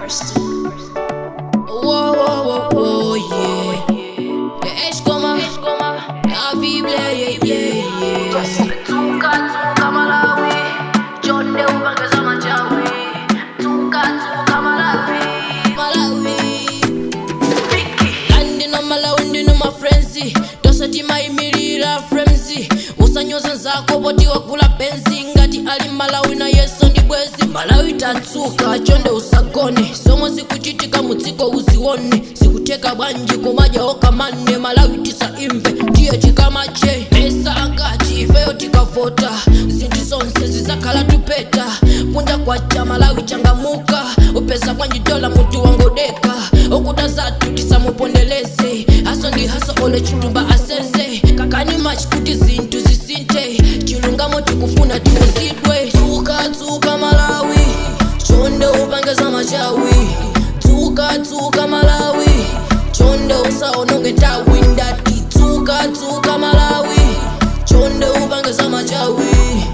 Whoa, whoa, whoa, whoa, yeah. The H comma, la Bible, yeah, yeah, yeah. Tuka tuka Malawi, Jonde ubangeza machawi. Tuka tuka Malawi, Malawi. Vicky. Kandi no Malawi ndino mafrenzi tosati mayimirira frenzi usanyoza nzako poti wakula benzi ngati ali malawi na yeso ndi bwezi malawi tatsuka chonde usagone somwe zikuchitika mudziko uzione zikuteka bwanji kumadya okamane malawi tisaimve ndiye chikamache pesa angati ifeyo tikavota zinthu zonse zizakhala tupeta kunja kwacha malawi changamuka upeza bwanji dola mutu wangodeka okuda zathu tisamupondeleze haso ndi haso ole chitumba asenze kakani machi kuti zinthu zisinthe chilungamo tikufuna timuzidwe tsuka tsuka malawi chonde upangeza machawi tsuka tsuka malawi chonde usaononge nthawi ndati tsuka tsuka malawi chonde upangeza machawi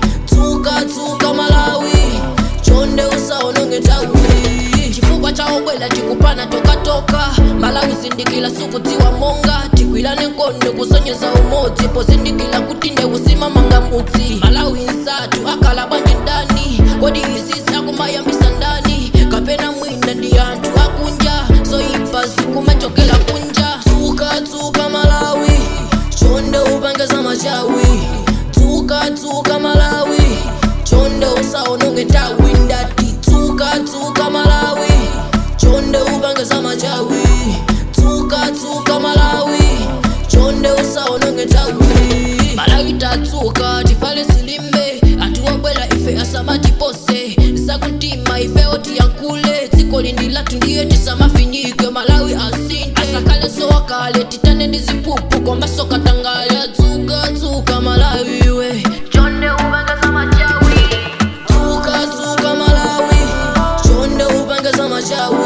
tsuka tsuka malawi chonde usaononge nthawi chifukwa cha obwela tikupana tokatoka malawi zindikila sukudziwa monga tigwirane nkondo kusonyeza umodzi pozindikila kuti ndeusimamanga mudzi malawi nsathu akhala bwanji ndani kodi izizi akumayambisa ndani kapena mwina ndi anthu akunja zoyipa zikumachokera kunja tsuka tsuka malawi chonde upangeza machawi tsuka tsuka malawi chonde usaononge nthawi ndati tsuka tsuka malawi chonde upangeza machawi tsuka tsuka malawi chonde usaononge nthawi malawi tatsuka tifale silimbe anthu obwera ife asamatipose zakumtima ifeyo tiyankhule dziko lindi lathu ndiye tisamafinyike malawi asinte asakhale sowakale titane ndi ziphuphu komanso katangale tsuka tsuka malawi we Jonde ubangeza machawi. tsuka tsuka malawi chonde upangeza machawi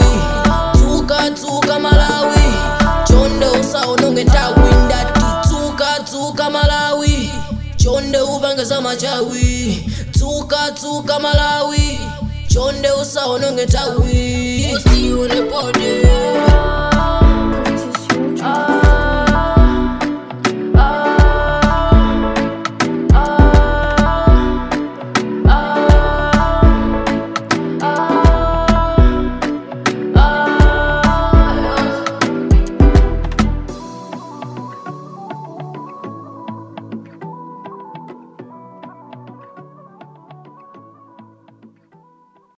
tsuka tsuka malawi chonde usaononge nthawi ndati tsuka tsuka malawi chonde upangeza machawi tsuka tsuka malawi chonde usaononge nthawi usiunepode